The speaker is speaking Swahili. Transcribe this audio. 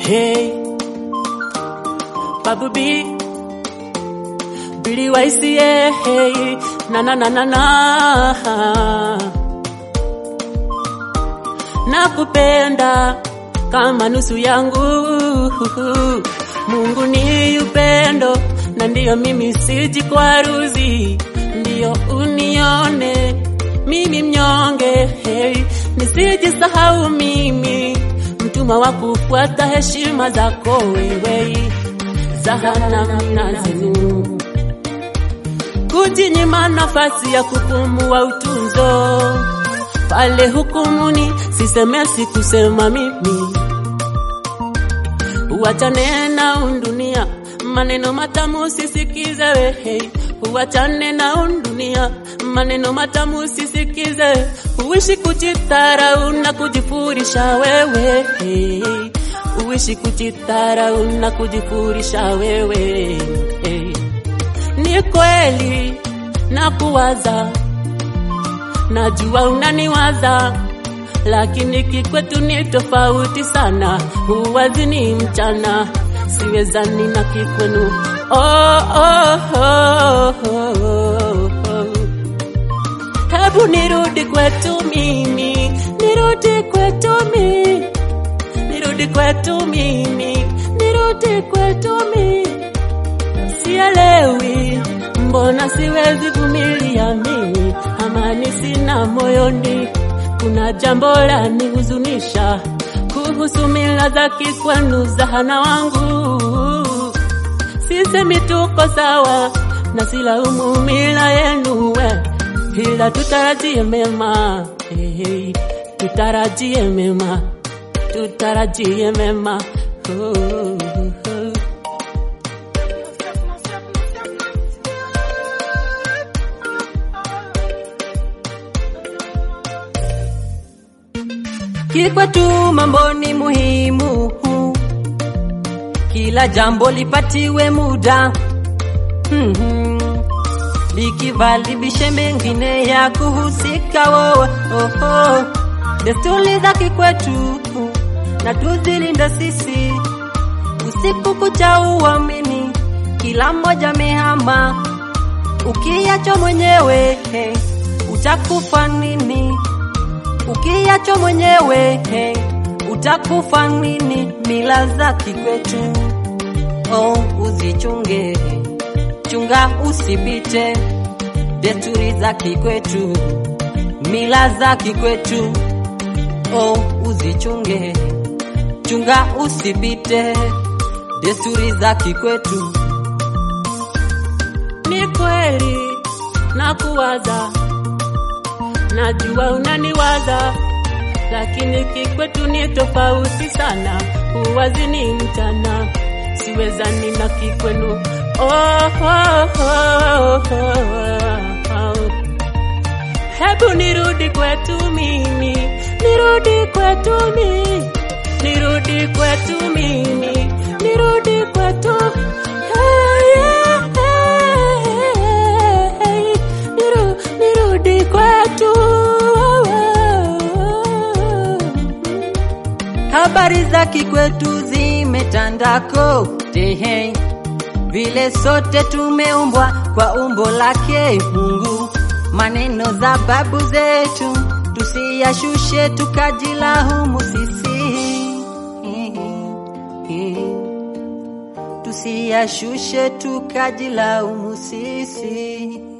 Hey, Babu B, Billy YCA, hey, na na na na na. Nakupenda kama nusu yangu. Mungu ni upendo, na ndiyo mimi sijikwaruzi, ndiyo unione mimi mnyonge, hey, nisijisahau mimi mtumwa wa kufuata heshima zako wewe za namna zenu, kujinyima nafasi ya kupumua utunzo pale hukumuni, siseme sikusema mimi, uachane na undunia, maneno matamu sisikize wehe, uachane na undunia, maneno matamu sisikize, uishi kujitharau na kujifurisha wewe, uishi kujitharau na kujifurisha wewe. Ni kweli na kuwaza najua unaniwaza, lakini kikwetu ni tofauti sana. Huwazi ni mchana, siwezani na kikwenu. Oh, oh, oh, oh, oh. Hebu nirudi kwetu mimi, nirudi kwetu mimi, nirudi kwetu mimi, nirudi kwetu mimi. Sielewi mbona siwezi vumilia mimi, amani sina moyoni, kuna jambo la nihuzunisha kuhusu mila za kikwenu za hana wangu. Sisemi tuko sawa na silaumu mila yenu we, ila tutarajie mema hey, hey, tutarajie mema, tutarajie mema oh, oh. Kikwetu mambo ni muhimu, kila jambo lipatiwe muda Mhm. likivalibishe mengine ya kuhusika wowe oh, oh. Desturi za kikwetu na tuzilinde sisi, usiku kucha uamini, kila mmoja mehama, ukiacho mwenyewe hey, utakufa nini? Ukiacho mwenyewe hey, utakufa nini? Mila za kikwetu oh, uzichunge, chunga usipite desturi za kikwetu, mila za kikwetu oh, uzichunge, chunga usipite desturi za kikwetu. Ni kweli na kuwaza, najua unaniwaza, lakini kikwetu ni tofauti sana. Uwazi ni mchana, siwezani na kikwenu. Oh, oh, oh, oh, oh. Hebu nirudi kwetu mimi, nirudi kwetu mimi, nirudi kwetu mimi, nirudi kwetu Hey, yeah, hey, hey, niru- nirudi kwetu Habari za kikwetu zimetanda kote, hey. vile sote tumeumbwa kwa umbo lake Mungu. Maneno za babu zetu tusiyashushe tukajilaumu sisi, tusiyashushe tukajilaumu sisi.